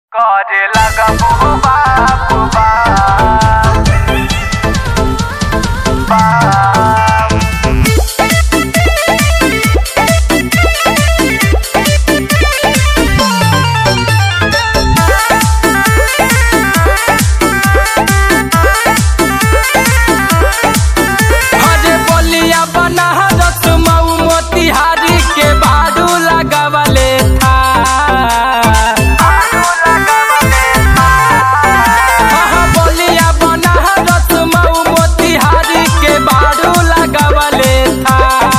करे लगा बुबा बुबा हरे बोलिया बना रस मऊ मोतिहारी के बारू लगावले था आलू लगावले हाँ, बोलिया बना रस मऊ मोतिहारी के बारू लगावले था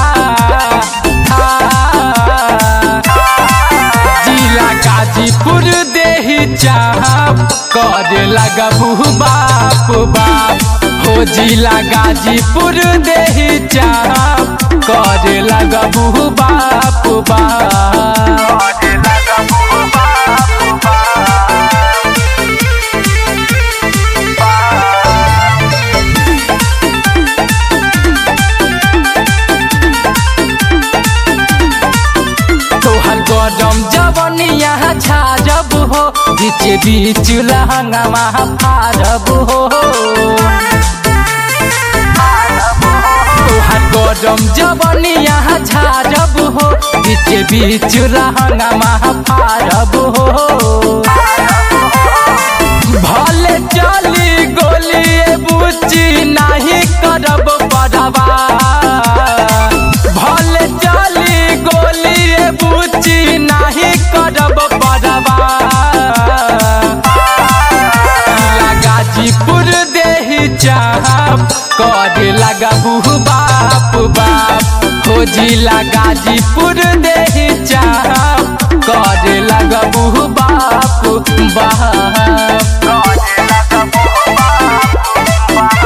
जिला गाजीपुर देही चाहब करे लगबू बाप बाप हो जिला गाजीपुर देही चाहब करे लगबू बाप बाप करे लगा बुबा बुबा तोहर गरम जवनिया छाजब हो बीच बीच लहंगामा फारब हो तोहर गरम जवनिया छाजब हो बीच बीच लहंगामा फारब हो भले चली गोली बुच्ची नहीं करब पड़वा भले चली गोली बुच्ची नहीं करब पड़वा गाजीपुर देही चाहब करे लगबू बाप बाप खोजिला गाजीपुर देही चाहब करे लगबू बाप बाप करे लगा बुबा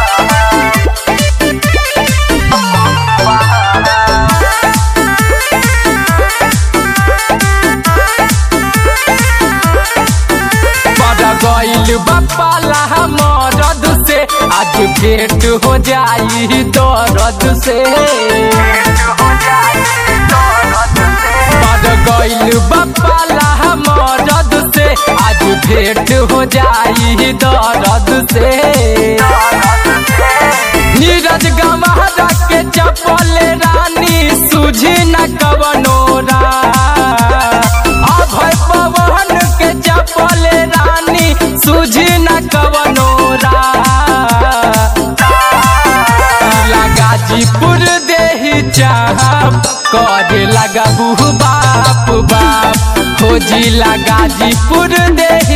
बड़ गईल बपाला मरद से आज भेंट हो जाई दर्द से हो जाए दौलत से बड़ गईल बपाला मरद से आज भेंट हो जाई दर्द से दौलत से नीरज गमारा के चपल रानी सूझी न कवनो रा अभय पवन के चपल रानी सूझी न कवनो रा गाजीपुर देही चाहब करे लगबू बाप बाप खोजिला गाजीपुर देही